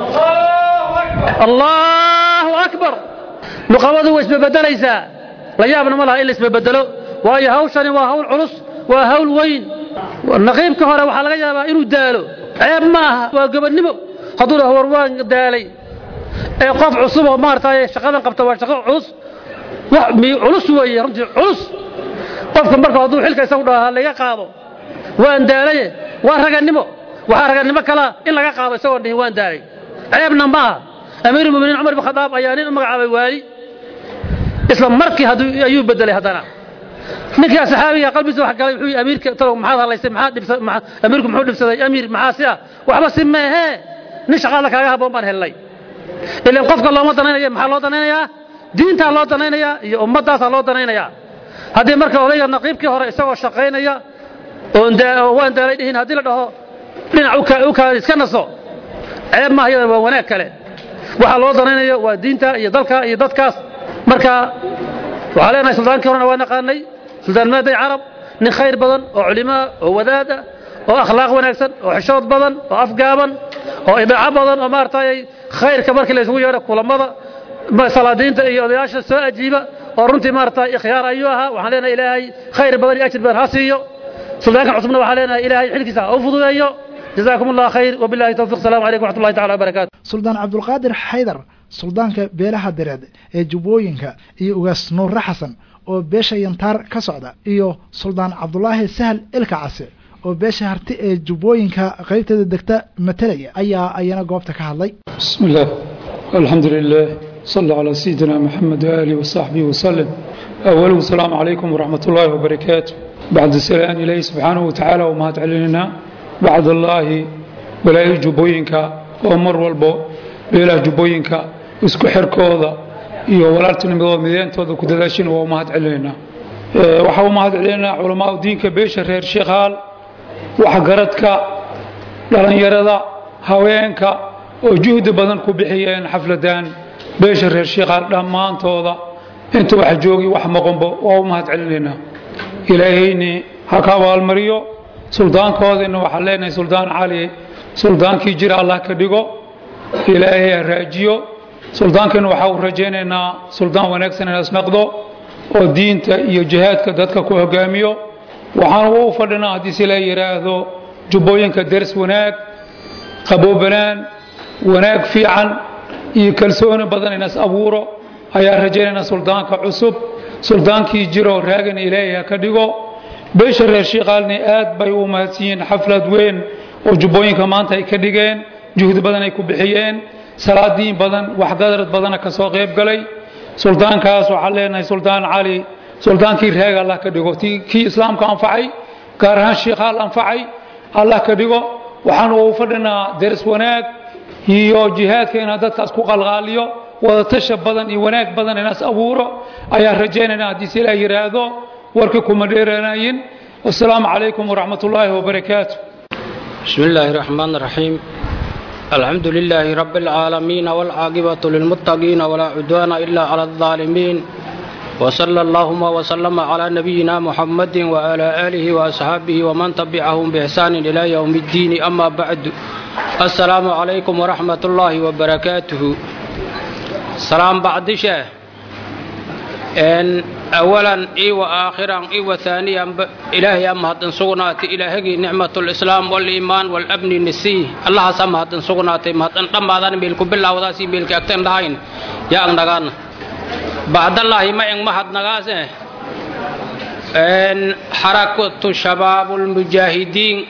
allahu akbar nuqabadu way isbebedelaysaa la yaabna ma laha in la isbebedelo waayo hawshani waa hawl culus waa hawl weyn naqiibka hore waxaa laga yaabaa inuu daalo ceeb ma aha waa gobonnimo hadduu dhaho war waan daalay ee qof cusub oo maaragtay shaqadan qabta waa shaqo culus wax culus weeye runtii culus qofka marka hadduu xilka isagu dhaho ha laga qaado waan daalaye waa ragannimo waxaa raganimo kalaa in laga qaado isagoo dhihin waan daalay ceebna ma aha amiirulmuminiin cumar bin khadaab ayaa nin u magacaabay waali isla markii ayuu bedelay haddana ninkaa saxaabiga qalbiisa wax galay wuxuu amiirka talow maxaad hadlaysay maxaad dhibsa amiirku muxuu dhibsaday amiir maxaa si ah waxba si meehee nin shaqaada kaaga habboon baan helnay ilan qofka looma danaynaya maxaa loo danaynayaa diintaa loo danaynayaa iyo ummaddaasaa loo danaynayaa haddii marka odayga naqiibkii hore isagoo shaqaynaya oon waan daalay dhihin haddii la dhaho dhinac u kaadi iska naso ceeb maaha iyada waa wanaag kale waxaa loo danaynayo waa diinta iyo dalka iyo dadkaas marka waxaa leenahay suldaankii horena waa naqaanay suldaan maaday carab nin khayr badan oo culimaa oo wadaada oo akhlaaq wanaagsan oo xishood badan oo afgaaban oo idaaco badan oo maaragtay khayrka markii la isugu yeedho kulamada salaadiinta iyo odayaasha soo ajiiba oo runtii maaragtay ikhyaar ayuu ahaa waxaan leenahay ilaahay khayr badan iyo ajir badan ha siiyo سلطانك عثمان وحنا لنا إلهي حلك ساعة أفضل جزاكم الله خير وبالله التوفيق السلام عليكم ورحمة الله تعالى وبركاته suldaan cabdulqaadir xaydar suldaanka beelaha dareed ee jubbooyinka iyo ugaas nuurre xasan oo beesha yantaar ka socda iyo suldaan cabdulaahi sahal ilka case oo beesha harti ee jubbooyinka qaybteeda degta matalaya ayaa ayana goobta ka hadlay بسم الله الحمد لله صلى على سيدنا محمد وآله وصحبه وسلم أولا السلام عليكم ورحمة الله وبركاته بعد السلام إليه سبحانه وتعالى وما تعلننا بعد الله ولا جبوينك ومر والبو بلا جبوينك اسكو حركوضا iyo walaaltinimada mideentooda ku dadaashin waa mahad celinayna waxa uu mahad celinayna culamaada diinka beesha reer sheekhaal waxgaradka dhalinyarada haweenka oo juhdi badan ku bixiyeen xafladan beesha reer sheekhaal dhammaantooda inta wax joogi wax maqonbo waa u mahad celinaynaa ilaahayni ha ka abaalmariyo suldaankoodina waxaan leenahay suldaan cali suldaankii jira allah ka dhigo ilaahay ha raajiyo suldaankiina waxaa u rajaynaynaa suldaan wanaagsan inaas naqdo oo diinta iyo jihaadka dadka ku hogaamiyo waxaan u fadhinaa haddii si la yidhaahdo jubbooyinka ders wanaag qaboobanaan wanaag fiican iyo kalsooni badan inaas abuuro ayaa rajaynaynaa suldaanka cusub suldaankii jiro raagana ilaahay ha ka dhigo beesha reer shiiqaalni aad bay u mahadsan yihiin xaflad weyn oo jubbooyinka maanta ay ka dhigeen juhdi badan ay ku bixiyeen salaadiin badan waxgadarad badana ka soo qayb galay suldaankaas waxaan leenahay suldaan cali suldaankii reega allah ka dhigo kii islaamka anfacay gaar ahaan shiikhaal anfacay allah ka dhigo waxaan ugu fadhinaa deris wanaag iyo jihaadka inaa dadkaas ku qalqaaliyo wadatasha badan iyo wanaag badan inaas abuuro ayaan rajaynayna haddii si ilaa yidhaahdo warkii kuma dheeranayin wasalaamu calaykum waraxmat ullaahi wabarakaatu بسم الله الرحمن الرحيم الحمد لله رب العالمين والعاقبة للمتقين ولا عدوان إلا على الظالمين وصلى اللهم وسلم على نبينا محمد وعلى آله وأصحابه ومن تبعهم بإحسان إلى يوم الدين أما بعد السلام عليكم ورحمة الله وبركاته سلام بعد شيء إن أولا إي وآخرا إي وثانيا ب... إلهي أمهد سغناتي إلهي نعمة الإسلام والإيمان والأمن النسي الله سمهد سغناتي مهد أن قم هذا بيلك بالله وداسي بيلك أكتن داين يا أغنغان بعد الله ما إن مهد نغاسه إن حركة شباب المجاهدين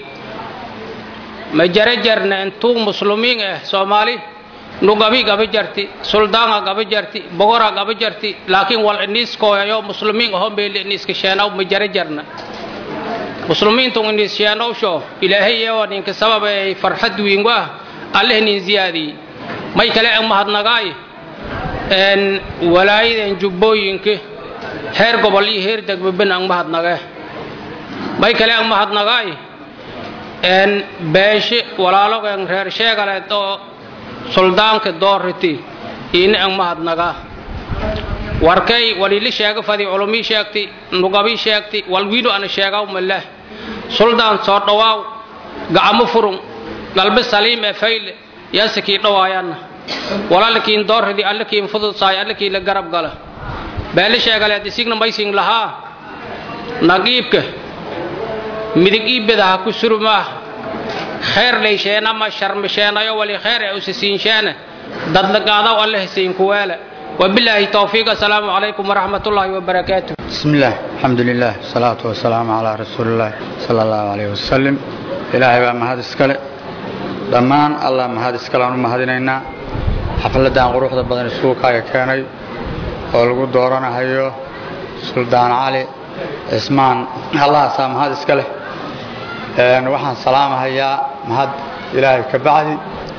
مجرجرنا أنتو مسلمين سومالي nu gabi gabi jarti suldaanga gabi jarti bogora gabi jarti laakiin wal inis koyayo muslimiin aho meel inis kisheenaw ma jara jarna muslimiintu inis sheenow sho ilaahay yeewa ninka sabab ay farxad weyn waa allah nin ziyaadi may kale aan mahadnagaay een walaayadeen jubbooyinka heer gobol iyo heer degmabin aan mahadnagay may kale aan mahadnagaay een beeshe walaalogeen reer sheegaleed oo suldaanka doorriti iina ang mahadnaga warkay walili sheega fadi culumii sheegti nugabii sheegti walwiidu ana sheegaw maleh suldaan soo dhawaaw gacamo furun galbe saliim ee fayle yaasakii dhawaayanna walaalkiin doorridi allakiin fududsaay allakii la garab gala beeli sheegaleed isigna maysin lahaa nagiibka midig iibedaha ku surmaah خير ليشينا ما شرم شينا ولي خير أسسين شينا ضد قاضا والله سين كوالا وبالله توفيق السلام عليكم ورحمة الله وبركاته بسم الله الحمد لله الصلاة والسلام على رسول الله صلى الله عليه وسلم إلهي بما هذا السكال دمان الله ما هذا السكال أنه ما هذينينا حفلة قروح بدن السوق هاي كاني ولقوا دورنا هيو سلطان علي اسمان الله سام هذا السكال waxaan salaamahayaa mahad ilaahay ka bacdi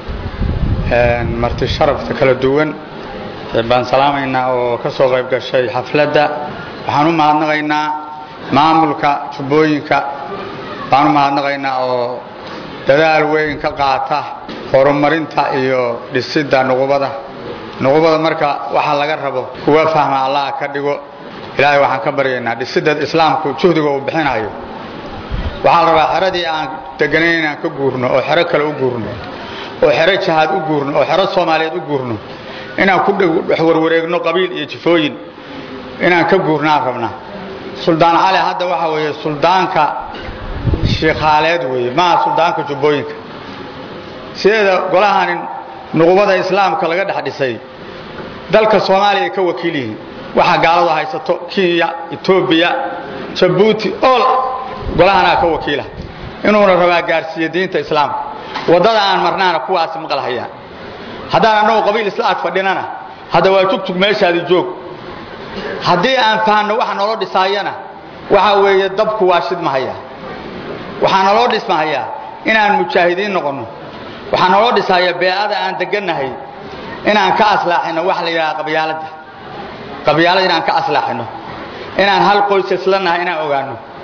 marti sharafta kala duwan baan salaamaynaa oo ka soo qayb gashay xafladda waxaan u mahadnaqaynaa maamulka jubbooyinka baan u mahadnaqaynaa oo dadaal weyn ka qaata horumarinta iyo dhisidda nuqubada nuqubada marka waxa laga rabo kuwa fahma allah ka dhigo ilaahay waxaan ka baryaynaa dhisidda islaamku juhdiga uu bixinayo waxaa la rabaa xeradii aan deganayn inaan ka guurno oo xero kale u guurno oo xero jahaad u guurno oo xero soomaaliyeed u guurno inaan ku warwareegno qabiil iyo jifooyin inaan ka guurnaan rabnaa suldaan cali hadda waxa weeye suldaanka shiikhaaleed weeye maaha suldaanka jubbooyinka sideeda golahanin nuqubada islaamka laga dhex dhisay dalka soomaaliya ka wakiil yihiin waxaa gaaladu haysato kenya etoobiya jabuuti ol golahanaa ka wakiila inuuna rabaa gaarsiiye diinta islaamka waddada aan marnaana kuwaasi maqlahayaan haddaan annagu qabiil isla ag fadhinana hadda waa tugtug meeshaadi joog haddii aan fahanno waxa naloo dhisaayana waxa weeye dabku waa shidmahayaa waxaa naloo dhismahayaa inaan mujaahidiin noqonno waxaa naloo dhisahayaa beecada aan degannahay inaan ka aslaaxino waxa la yidhaha qabyaaladda qabyaalada inaan ka aslaaxino inaan hal qoys isla nahay inaan ogaano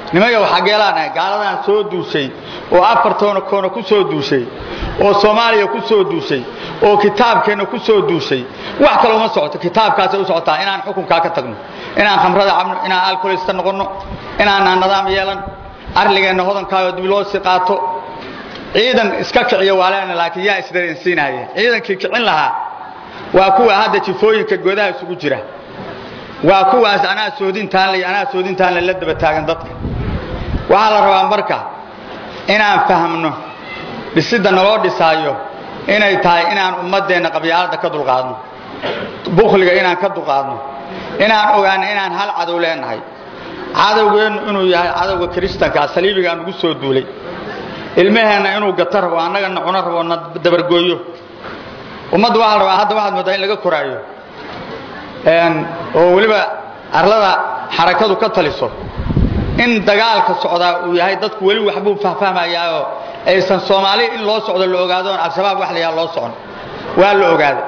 nimanka waxageelaanahay gaaladan soo duushay oo afartoona koona ku soo duushay oo soomaaliya ku soo duushay oo kitaabkeenna ku soo duushay wax kale uma socoto kitaabkaasay u socotaa inaan xukunkaa ka tagno inaan khamrada cabno inaan alkolista noqonno inaanaan nidaam yeelan arligeenna hodankaayo dib loo sii qaato ciidan iska kiciya waa leena laakiin yaa isdareensiinaya ciidankii kicin lahaa waa kuwa hadda jifooyinka godaha isugu jira waa kuwaas anaa soodintaan anaa soodintaan la daba taagan dadka waxaa la rabaa marka inaan fahmno dhisidda naloo dhisaayo inay tahay inaan ummaddeenna qabyaaladda ka dulqaadno bukhliga inaan ka dulqaadno inaan ogaano inaan hal cadow leenahay cadowgeennu inuu yahay cadowga kiristankaa saliibigaa nugu soo duulay ilmaheenna inuu gato rabo annagana cuno rabo na dabargooyo ummadda waxaa la rabaa hadda waxaad moodaa in laga koraayo oo weliba arlada xarakadu ka taliso in dagaalka socdaa uu yahay dadku weli waxbuu fahfahmayaao aysan soomaali in loo socdo la ogaadoon al-shabaab wax la yaha loo socon waa la ogaaday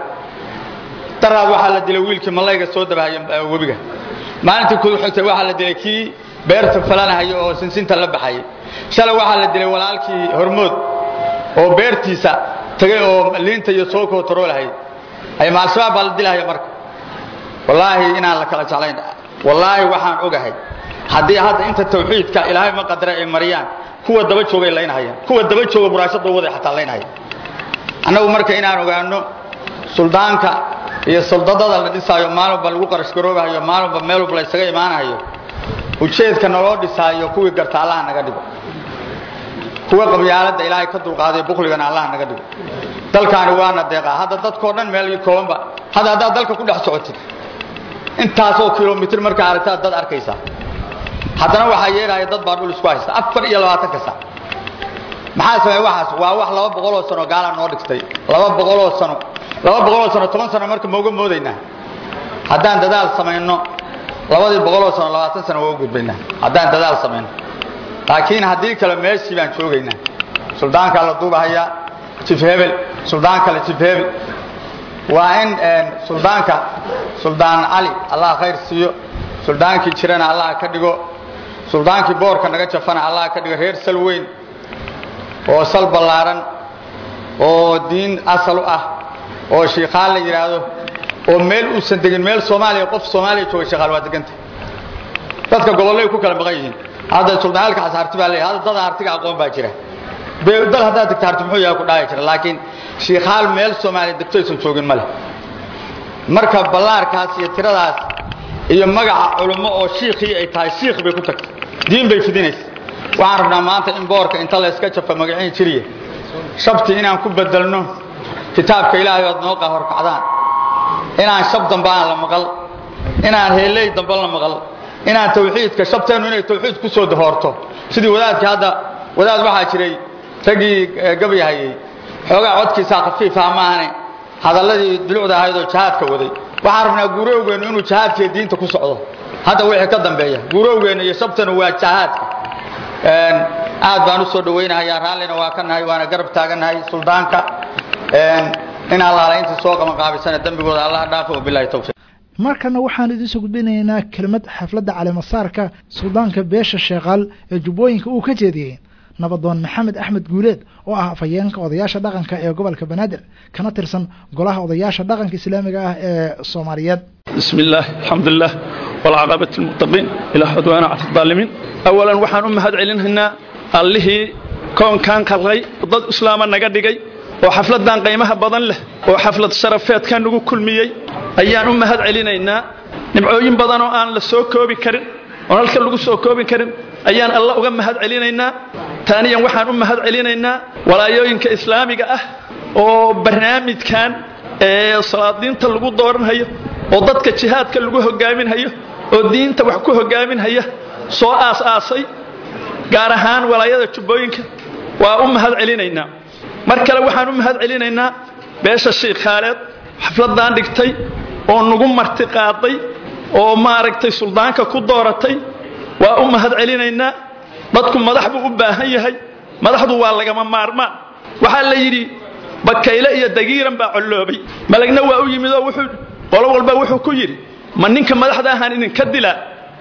daraad waxaa la dilay wiilkii malayga soo dabahaya webiga maalintii ku xigtay waxaa la dilay kii beerta falanahaya oo sinsinta la baxayay shalay waxaa la dilay walaalkii hormood oo beertiisa tagay oo liinta iyo soo kootaroolahay ay ma al-shabaab baa la dilahaya marka wallaahi inaan la kala jeclayn wallaahi waxaan ogahay haddii hadda inta tawxiidka ilaahay ma qadara ay mariyaan kuwa daba joogay laynahayaan kuwa daba jooga muraashada waday xataa laynahaya annagu marka inaan ogaano suldaanka iyo suldadada la dhisaayo maalinba lagu qarashgaroobahayo maalinba meel walba la ysaga imaanahayo ujeedka naloo dhisaayo kuwii garta allaha naga dhigo kuwa qabyaaladda ilaahay ka dulqaaday bukligana allaha naga dhigo dalkaani waana deeqaa hadda dadkoo dhan meel koobanba hadda haddaad dalka ku dhex socotid intaasoo kilomitr markaa aragtaad dad arkaysaa haddana waxaa yeelaya dad baa dhul isku haysta afar iyo labaatanka sac maxaa sameey waxaas waa wax laba boqoloo sano gaala noo dhigtay laba boqoloo sano laba boqoloo sano toban sano marka mauga moodaynaa haddaan dadaal samayno labadii boqoloo sano labaatan sano waa u gudbaynaa haddaan dadaal samayno laakiin haddii kale meeshii baan joogaynaa suldaankaa la duubahayaa jif hebel suldaan kale jif hebel waa in suldaanka suldaan cali allah khayr siiyo suldaankii jirana allah ka dhigo suldaankii boorka naga jafana allah ka dhigo reer sal weyn oo sal ballaaran oo diin asal u ah oo shiikhaan la yidhaahdo oo meel uusan degin meel soomaaliya qof soomaaliya jooga shiikhaal waa deganta dadka gobollay ku kala maqan yihiin hadda suldaalkaas harti baa leeyahay hadda dada hartiga aqoon baa jira dal haddaad degta harti muxuu yahay ku dhaaya jira laakiin shiikhaal meel soomaaliya degto aysan joogin ma leh marka ballaarkaas iyo tiradaas iyo magaca culummo oo shiikhii ay tahay shiikh bay ku tagtay diin bay fidinaysa waxaan rabnaa maanta in boorka inta layska jafa magaciin jiriya shabti inaan ku bedelno kitaabka ilaahay oad noo qahorkacdaan inaan shab dambe aan la maqal inaan heeley dambe la maqal inaan tawxiidka shabteennu inay tawxiid ku soo dahoorto sidii wadaadkii hadda wadaad waxaa jiray raggii gabyahayey xoogaa codkiisaa khafiifaha maahane hadalladii dulucda ahayd oo jihaadka waday waxaan rabnaa guurowgeennu inuu jihaadkiiyo diinta ku socdo hadda wixii ka dambeeya guurowgeenna iyo shabteennu waa jihaadka aad baan u soo dhawaynahayaa raallina waa ka nahay waana garab taagannahay suldaanka in allaala intii soo qabanqaabisana dembigooda allaha dhaafo wabilahi tawfiiq markana waxaan idinsoo gudbinaynaa kelimad xafladda caleemasaarka suldaanka beesha sheekaal ee jubbooyinka uu ka jeediyey nabadoon maxamed axmed guuleed oo ah afhayeenka odayaasha dhaqanka ee gobolka banaadir kana tirsan golaha odayaasha dhaqanka islaamiga ah ee soomaaliyeed بسم الله الحمد لله والعقبة المتقين إلى عدوان على الظالمين أولا وحان أمهد علينا الله كون كان قلقي ضد إسلاما نقدقي وحفلة دان قيمها بضن له وحفلة شرفات كان نقول كل ميي أيان أمهد علينا نبعوين بضن وآن لسوكو بكرن ونالك اللقو سوكو بكرن أيان الله أمهد علينا ثانيا وحان أمهد علينا ولا يوينك إسلامي أه وبرنامج كان salaadiinta lagu dooranhayo oo dadka jihaadka lagu hogaaminhayo oo diinta wax ku hogaaminhaya soo aas-aasay gaar ahaan walaayada jubbooyinka waa u mahad celinaynaa mar kale waxaan u mahad celinaynaa beesha shiikh khaaleed xafladdan dhigtay oo nagu marti qaaday oo maaragtay suldaanka ku dooratay waa u mahad celinaynaa dadku madax buu u baahan yahay madaxdu waa lagama maarmaan waxaa la yidhi bakayle iyo dagiiran baa colloobay malagna waa u yimid oo wuxuu qolo walba wuxuu ku yidhi ma ninka madaxda ahaan idinka dilaa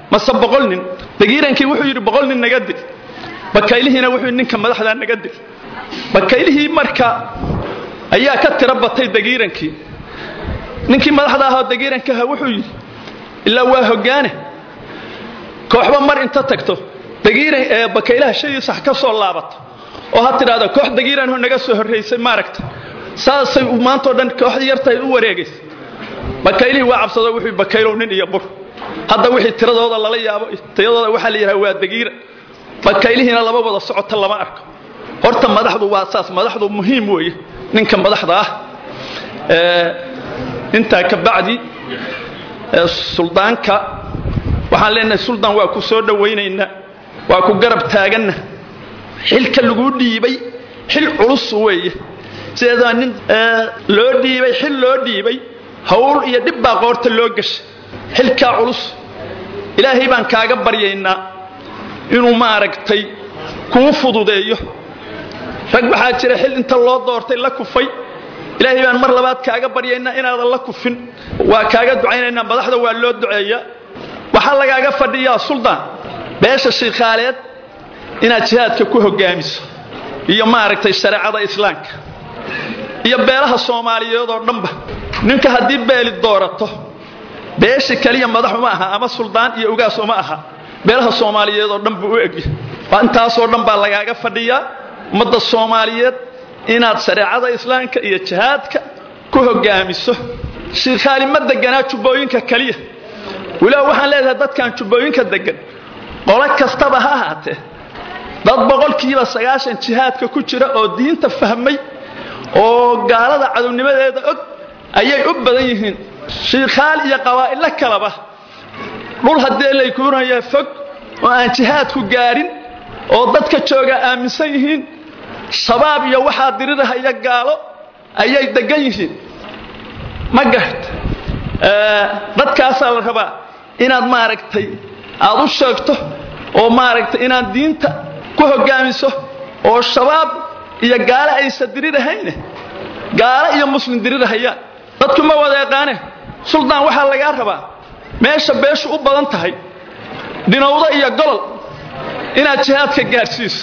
mase boqol nin dagiirankii wuxuu yidhi boqol nin naga dil bakaylihiina wuxuu yidhi ninka madaxdaa naga dil bakaylihii marka ayaa ka tiro batay dagiirankii ninkii madaxda ahoo dagiiranka aha wuxuu yidhi ilaa waa hoggaane kooxba mar inta tagto dagiiran ee bakaylaha shaygiisa ha ka soo laabato oo ha tidhaahdo koox dagiiranho naga soo horraysay maaragta saasay maantao dhan kooxdii yartahay u wareegaysa bakaylihii waa cabsado wuxuu bakaylow nin iyo bur hadda wixii tiradooda lala yaabo tayadooda waxaa la yidhaha waa dagiira bakaylihiina laba wada socota lama arko horta madaxdu waa saas madaxdu muhiim weeye ninka madaxda ah intaa ka bacdi suldaanka waxaan leenahay suldaan waa ku soo dhowaynaynaa waa ku garab taaganna xilka laguu dhiibay xil culus weeye sideedaa nin loo dhiibay xil loo dhiibay hawl iyo dhib baa qoorta loo gashay xilkaa culus ilaahay baan kaaga baryaynaa inuu maaragtay kuu fududeeyo rag waxaa jira xil inta loo doortay la kufay ilaahay baan mar labaad kaaga baryaynaa inaadan la kufin waa kaaga ducaynaynaa madaxda waa loo duceeyaa waxaa lagaaga fadhiyaa suldaan beesha shiikhaaleed inaad jihaadka ku hoggaamiso iyo maaragtay shareecada islaamka iyo beelaha soomaaliyeed oo dhanba ninka haddii beeli doorato beesha keliya madax uma aha ama suldaan iyo ugaas uma aha beelaha soomaaliyeed oo dhan buu u egya waa intaasoo dhan baa lagaaga fadhiyaa ummadda soomaaliyeed inaad shareecada islaamka iyo jihaadka ku hoggaamiso shiikhaali ma deganaa jubbooyinka keliya weliba waxaan leedahay dadkan jubbooyinka degan qolo kastaba ha ahaatee dad boqolkiiba sagaashan jihaadka ku jira oo diinta fahmay oo gaalada cadownimadeeda og ayay u badan yihiin shiikhaal iyo qabaa'ilo kaleba dhul haddee laykuunaya fog oo aan jihaadku gaadhin oo dadka jooga aaminsan yihiin shabaab iyo waxaa dirirahaya gaalo ayay degan yihiin ma garat dadkaasaa la rabaa inaad maaragtay aad u sheegto oo maaragtay inaad diinta ku hoggaamiso oo shabaab iyo gaalo aysa dirirahayne gaalo iyo muslim dirirahayaan dadku ma wada yaqaane suldaan waxaa lagaa rabaa meesha beeshu u badan tahay dhinowdo iyo golol inaad jihaadka gaadhsiiso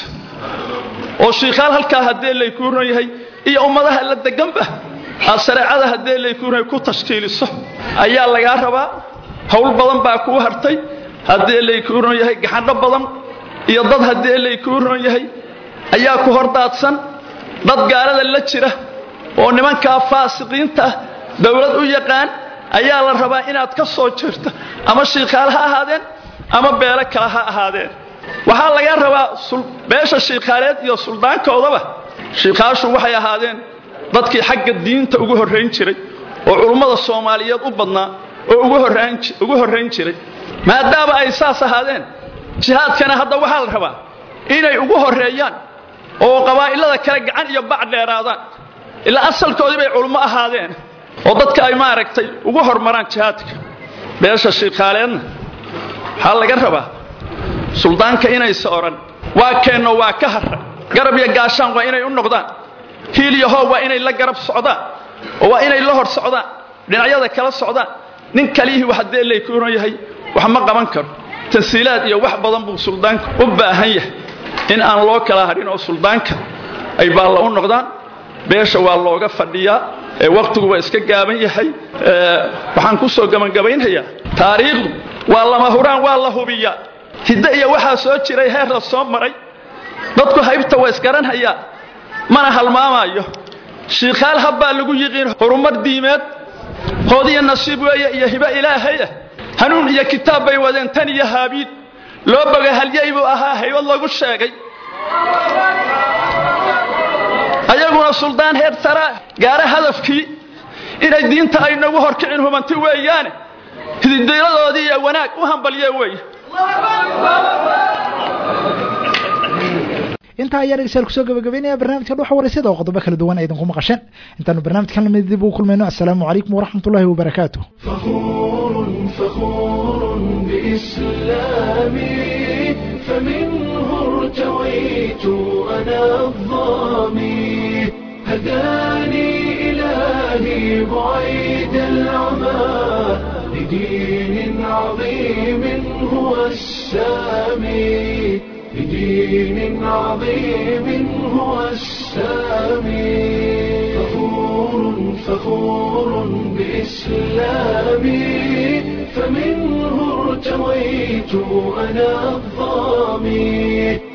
oo shiikhaal halkaa haddee laykuuran yahay iyo ummadaha la deganba aad shareecada haddee laykuuran ku tashkiiliso ayaa lagaa rabaa hawl badan baa kuu hartay haddee laykuuran yahay gaxandho badan iyo dad haddee laykuuran yahay ayaa ku hordaadsan dad gaalada la jira oo nimankaa faasiqiinta ah dowlad u yaqaan ayaa la rabaa inaad ka soo jirto ama shiikhaal ha ahaadeen ama beelo kale ha ahaadeen waxaa laga rabaa beesha shiikhaaleed iyo suldaankoodaba shiikhaashu waxay ahaadeen dadkii xagga diinta ugu horrayn jiray oo culummada soomaaliyeed u badnaa oo ugu horrayn jiray maadaama ay saas ahaadeen jihaadkana hadda waxaa la rabaa inay ugu horreeyaan oo qabaa'ilada kale gacan iyo bac dheeraadaan ilaa asalkoodii bay culummo ahaadeen oo dadka ay maaragtay ugu hormaraan jihaadka beesha shiikhaaleedna waxaa laga rabaa suldaanka inaysa odhan waa keenno waa ka harra garab iyo gaashaan waa inay u noqdaan hiil iyo hoob waa inay la garab socdaan oo waa inay la hor socdaan dhinacyada kala socdaan nin kaliyihii wax haddee laykuuran yahay wax ma qaban karo tansiilaad iyo wax badan buu suldaanka u baahan yahay in aan loo kala hadhin oo suldaanka ay baalla u noqdaan beesha waa looga fadhiyaa ee wakhtigu waa iska gaaban yahay waxaan ku soo gabangabaynhayaa taariikhdu waa lama huraan waa la hubiyaa hidde iyo waxaa soo jiray heer la soo maray dadku haybta waa isgaranhayaa mana halmaamaayo shiikhaal habbaa lagu yiqiin horumar diimeed hoodiyo nasiib weeye iyo hibo ilaahaya hanuun iyo kitaab bay wadeen tan iyo haabiid loo boga halyay buu ahaa haybad lagu sheegay ayaguna suldaan heer saraa gaara hadafkii inay diinta ay nagu horkicin hubanti weeyaane hididayladoodii iyo wanaag u hambalye weeye intaa ayaa dhegeystayaal kusoo gabagabeynaya barnaamijka dhuxa waraysyada oo qodobo kala duwan aydan ku maqasheen intaanu barnaamijkan lamid dib ugu kulmayno assalaamu calaykum waraxmat ullahi wabarakaatu فخور فخور بإسلامي فمنه ارتويت أنا الظامي هداني إلهي بعيد العمى لدين عظيم هو السامي بدين عظيم هو السامي فخور فخور بإسلامي فمنه ارتويت أنا الظامي